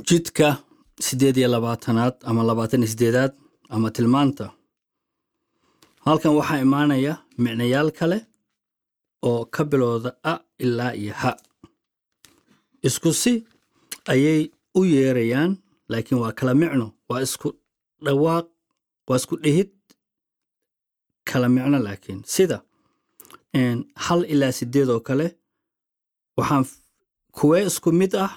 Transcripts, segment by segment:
jidka siddeed iyo labaatanaad ama labaatan iyo siddeedaad ama tilmaanta halkan waxaa imaanaya micnayaal kale oo ka bilowda a ilaa iyo ha isku si ayay u yeerayaan laakiin waa kala micno waa isku dhawaaq waa isku dhihid kala micno laakiin sida hal ilaa siddeed oo kale waxaan kuwee isku mid ah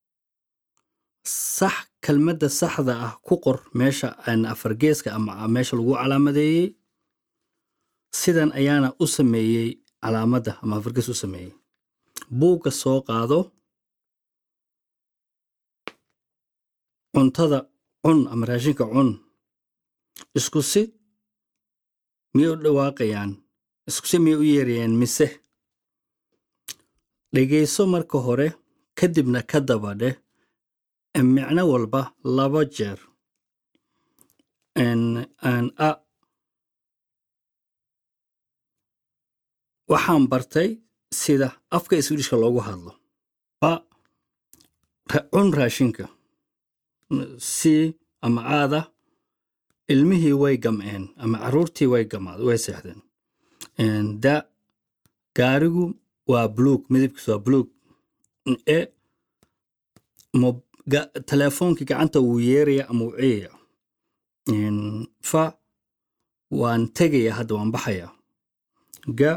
sax kelmadda saxda ah ku qor meesha afargeeska ama meesha lagu calaamadeeyey sidan ayaana u sameeyey calaamadda ama afargees u sameeyey buugga soo qaado cuntada cun ama raashinka cun isku si miyay u dhawaaqayaan isku si miyay u yeerayaan mise dhegayso marka hore kadibna ka daba dheh micno walba laba jeer a waxaan bartay sida afka iswiidhishka loogu hadlo ba cun raashinka si ama aada ilmihii way gam'een ama carruurtii way gamaad way seexdeen da gaarigu waa buluug midabkiisu waa buluug e teleefoonkii gacanta wuu yeeraya ama wuu ciyaya fa waan tegaya hadda waan baxaya ga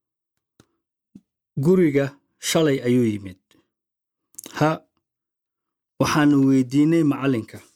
guriga shalay ayuu yimid ha waxaanu weydiinay macallinka